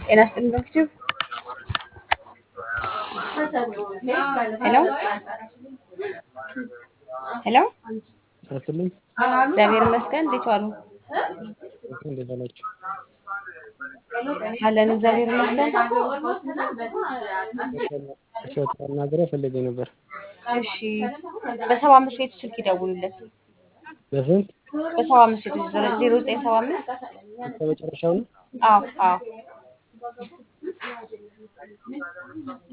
ጤና ይስጥልኝ ዶክተር ሄሎ ሄሎ ይስጥልኝ እግዚአብሔር ይመስገን እንዴት ዋሉ እንዴት ዋላችሁ? አለን እግዚአብሔር ይመስገን እሸቱ አናግረው ፈልጌ ነበር። እሺ በሰባ አምስት ቤቱ ስልክ ይደውሉለት በስንት በሰባ አምስት ቤቱ ዜሮ ዘጠኝ ሰባ አምስት እስከ መጨረሻው ነው? አዎ አዎ